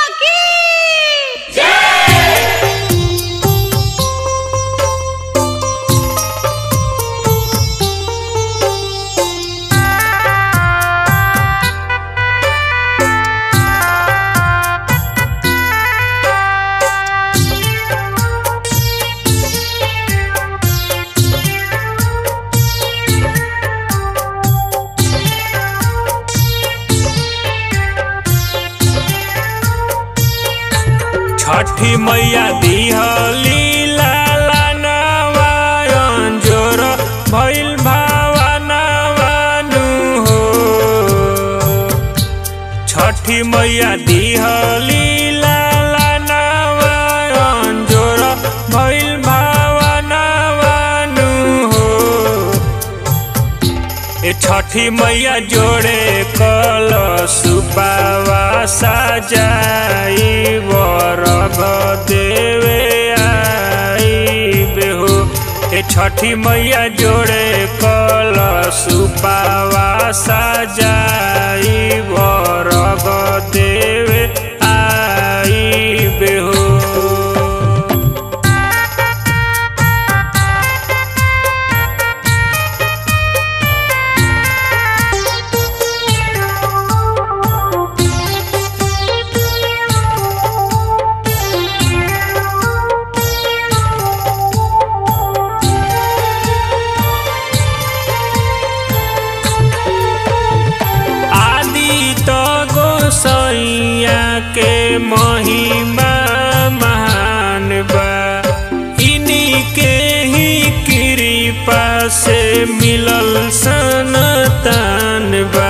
की छठी मैया दिहली लाला नवायन जोर भइल भावनावानु हो छठी मैया दिहली लाला नवायन जोर भइल भावनावानु हो ए छठी मैया जोड़े कल सुबावा साजाई वरग देवे आई बेहो ए छठी मैया जोड़े कल सुबावा साजाई वरग देवे आई बेहो आदि त गोसैया के महिमा महान बा इन्हीं के ही कृपा से मिलल सनतान बा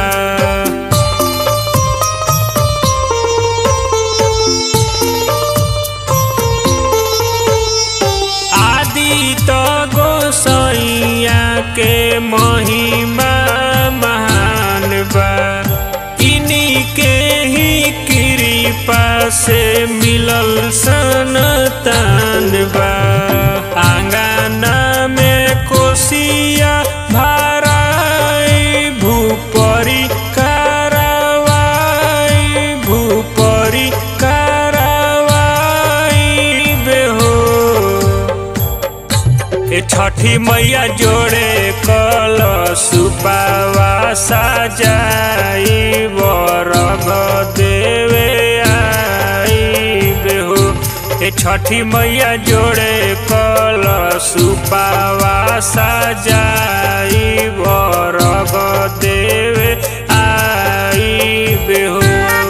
आदि त गोसैया के महिमा महान बा इन्हीं के ही कृपा से मिलल सनतान बा आंगना में कोसिया भराई भूपरी कारवाई भूपरी कारवाई बेहो ए छठी मैया जोड़े कल सुबावा साजाई वरग देवे आई बेहो ए छठी मैया जोड़े कल सुबावा साजाई वरग देवे आई बेहो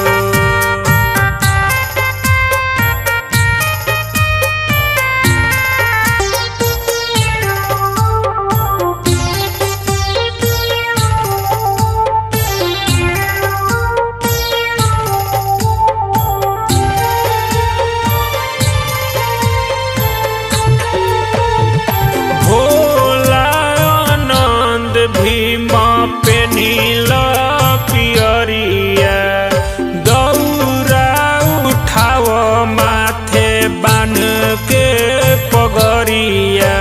भोला आनंद भीम पेनिल पियरिया दौरा उठाव माथे बान के पगरिया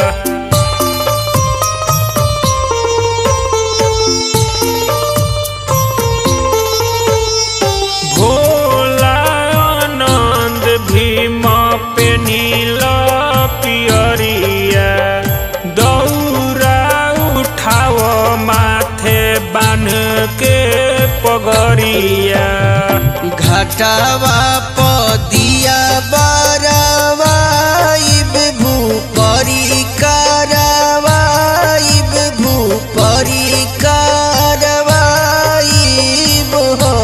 भोला आनंद भीम पेनिल पियरिया दौरा उठाव माथे बान के पगरिया घटावा पदिया बारावाइब भूपरी कारवाइब भूपरी कारवाइब हो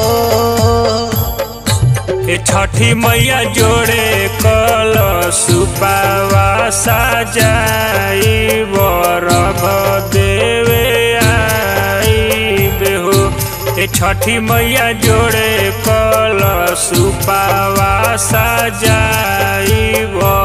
ए छठी मैया जोड़े कल सुबावा साजाई वरग देवे आई बेहो ए छठी मैया जोड़े कल सुबावा साजाई वर